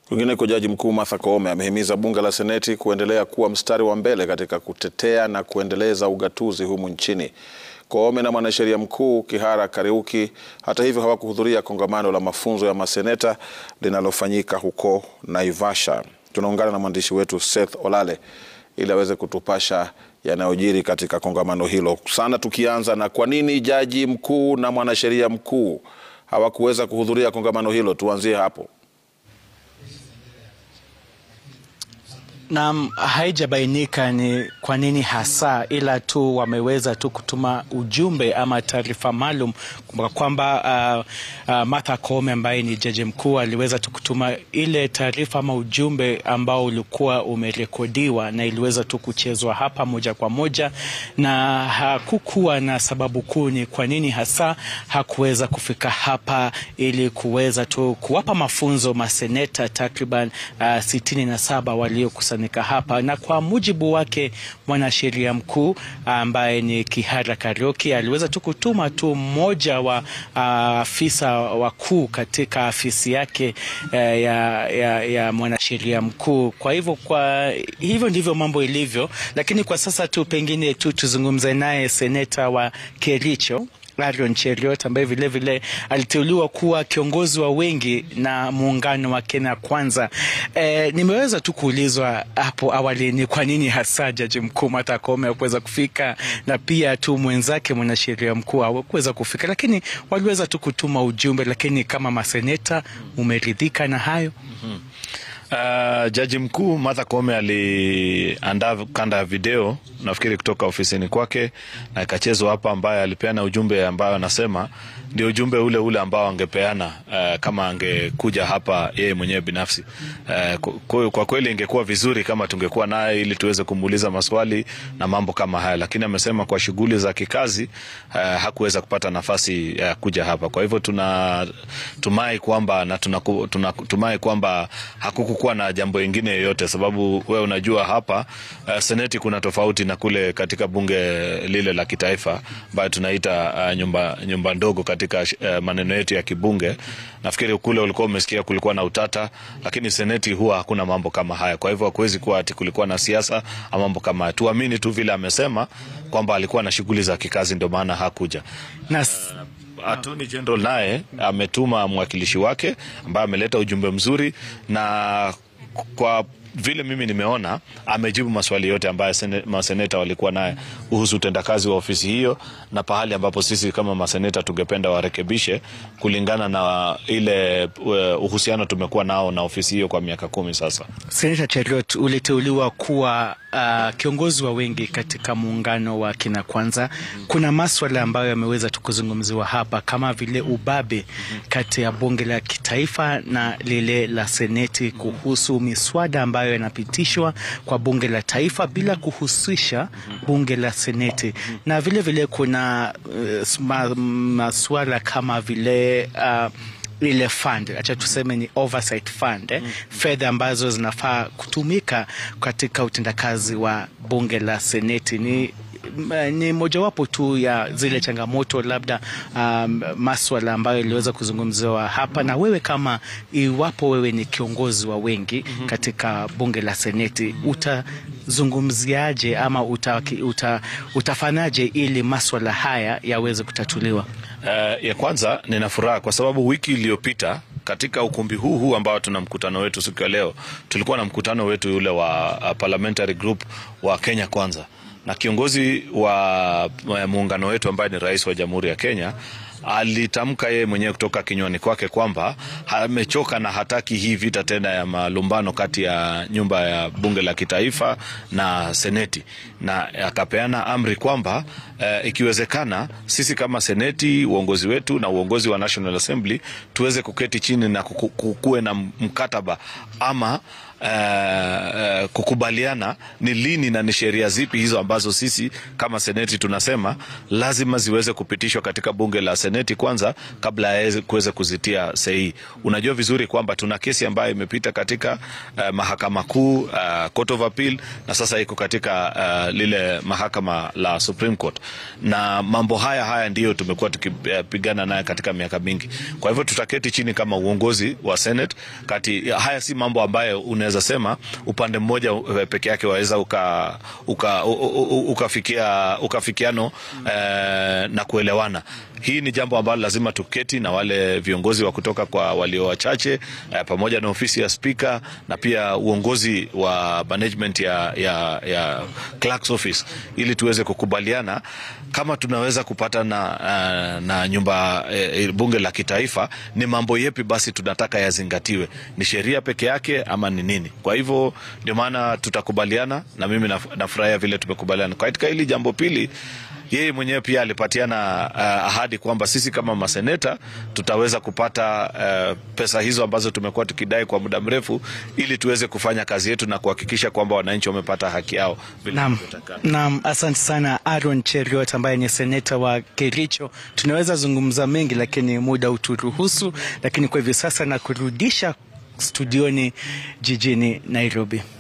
Kwingineko, jaji mkuu Martha Koome amehimiza bunge la seneti kuendelea kuwa mstari wa mbele katika kutetea na kuendeleza ugatuzi humu nchini. Koome na mwanasheria mkuu Kihara Kariuki hata hivyo hawakuhudhuria kongamano la mafunzo ya maseneta linalofanyika huko Naivasha. Tunaungana na mwandishi wetu Seth Olale ili aweze kutupasha yanayojiri katika kongamano hilo. Sana tukianza na kwa nini jaji mkuu na mwanasheria mkuu hawakuweza kuhudhuria kongamano hilo, tuanzie hapo. Naam, haijabainika ni kwa nini hasa, ila tu wameweza tu kutuma ujumbe ama taarifa maalum kwamba uh, uh, Martha Koome ambaye ni jaji mkuu aliweza tu kutuma ile taarifa ama ujumbe ambao ulikuwa umerekodiwa na iliweza tu kuchezwa hapa moja kwa moja, na hakukuwa na sababu kuu ni kwa nini hasa hakuweza kufika hapa ili kuweza tu kuwapa mafunzo maseneta takriban uh, sitini na saba walio hapa na kwa mujibu wake mwanasheria mkuu ambaye ni Kihara Kariuki aliweza tu kutuma tu mmoja wa afisa uh, wakuu katika afisi yake uh, ya, ya, ya mwanasheria mkuu. Kwa hivyo kwa hivyo ndivyo mambo ilivyo, lakini kwa sasa tu pengine tu tuzungumze naye seneta wa Kericho Arion Cheriot ambaye vilevile aliteuliwa kuwa kiongozi wa wengi na muungano wa Kenya Kwanza. E, nimeweza tu kuulizwa hapo awali ni kwa nini hasa jaji mkuu Martha Koome hakuweza kufika na pia tu mwenzake mwanasheria mkuu hawakuweza kufika, lakini waliweza tu kutuma ujumbe. Lakini kama maseneta, umeridhika na hayo? mm -hmm. Uh, jaji mkuu Martha Koome aliandaa kanda ya video nafikiri kutoka ofisini kwake na ikachezwa hapa, ambaye alipeana ujumbe ambayo anasema ndio ujumbe ule ule ambao angepeana uh, kama angekuja hapa yeye mwenyewe binafsi. Uh, kwa kweli ingekuwa vizuri kama tungekuwa naye ili tuweze kumuuliza maswali na mambo kama haya, lakini amesema kwa shughuli za kikazi uh, hakuweza kupata nafasi ya uh, kuja hapa. Kwa hivyo tunatumai kwamba na tunatumai kwamba hakukuwa na jambo lingine yoyote, sababu wewe unajua hapa uh, seneti kuna tofauti na kule katika bunge lile la kitaifa ambayo tunaita uh, nyumba, nyumba ndogo katika uh, maneno yetu ya kibunge. Nafikiri kule ulikuwa umesikia kulikuwa na utata, lakini seneti huwa hakuna mambo kama haya. Kwa hivyo hakuwezi kuwa ati kulikuwa na siasa ama mambo kama haya. Tuamini tu vile amesema kwamba alikuwa na shughuli za kikazi, ndio maana hakuja na Attorney General naye ametuma mwakilishi wake ambaye ameleta ujumbe mzuri na kwa vile mimi nimeona amejibu maswali yote ambayo maseneta walikuwa naye kuhusu utendakazi wa ofisi hiyo na pahali ambapo sisi kama maseneta tungependa warekebishe kulingana na ile uhusiano tumekuwa nao na ofisi hiyo kwa miaka kumi sasa. Seneta Cheriot, uliteuliwa kuwa uh, kiongozi wa wengi katika muungano wa Kenya Kwanza. Kuna maswala ambayo yameweza tukuzungumziwa hapa kama vile ubabe kati ya bunge la kitaifa na lile la seneti kuhusu miswada ambayo yanapitishwa kwa bunge la taifa bila kuhusisha bunge la seneti, na vile vile kuna uh, masuala kama vile uh, ile fund acha tuseme ni oversight fund eh, mm -hmm. fedha ambazo zinafaa kutumika katika utendakazi wa bunge la seneti ni ni mojawapo tu ya zile changamoto labda, um, maswala ambayo iliweza kuzungumziwa hapa. Na wewe kama iwapo wewe ni kiongozi wa wengi mm -hmm. katika bunge la seneti utazungumziaje ama uta, uta, utafanyaje ili maswala haya yaweze kutatuliwa? Uh, ya kwanza nina furaha kwa sababu wiki iliyopita katika ukumbi huu huu ambao tuna mkutano wetu siku ya leo, tulikuwa na mkutano wetu ule wa uh, parliamentary group wa Kenya Kwanza na kiongozi wa muungano wetu ambaye ni rais wa Jamhuri ya Kenya alitamka yeye mwenyewe kutoka kinywani kwake kwamba amechoka na hataki hii vita tena ya malumbano kati ya nyumba ya bunge la kitaifa na seneti, na akapeana amri kwamba uh, ikiwezekana sisi kama seneti, uongozi wetu na uongozi wa National Assembly tuweze kuketi chini na kukuwe na mkataba ama Uh, uh, kukubaliana ni lini na ni sheria zipi hizo ambazo sisi kama seneti tunasema lazima ziweze kupitishwa katika bunge la seneti seneti kwanza kabla ya kuweza kuzitia sahihi. Unajua vizuri kwamba tuna kesi ambayo imepita katika uh, mahakama kuu uh, Court of Appeal na sasa iko katika uh, lile mahakama la Supreme Court, na mambo haya haya ndiyo tumekuwa tukipigana naye katika miaka mingi. Kwa hivyo tutaketi chini kama uongozi wa Senate kati, haya si mambo ambayo unaweza sema upande mmoja peke yake waweza uka, uka, ukafikia ukafikiano eh, na kuelewana. Hii ni jambo ambalo lazima tuketi na wale viongozi wa kutoka kwa walio wachache eh, pamoja na ofisi ya spika na pia uongozi wa management ya, ya, ya clerk's office ili tuweze kukubaliana kama tunaweza kupata na, uh, na nyumba eh, bunge la kitaifa, ni mambo yepi basi tunataka yazingatiwe, ni sheria peke yake ama ni nini? Kwa hivyo ndio maana tutakubaliana, na mimi nafurahia vile tumekubaliana katika hili jambo. Pili, yeye mwenyewe pia alipatiana uh, ahadi kwamba sisi kama maseneta tutaweza kupata uh, pesa hizo ambazo tumekuwa tukidai kwa muda mrefu, ili tuweze kufanya kazi yetu na kuhakikisha kwamba wananchi wamepata haki yao. Naam, naam, asante sana Aaron Cheriot ambaye ni seneta wa Kericho. Tunaweza zungumza mengi, lakini muda uturuhusu, lakini kwa hivyo sasa na kurudisha studioni jijini Nairobi.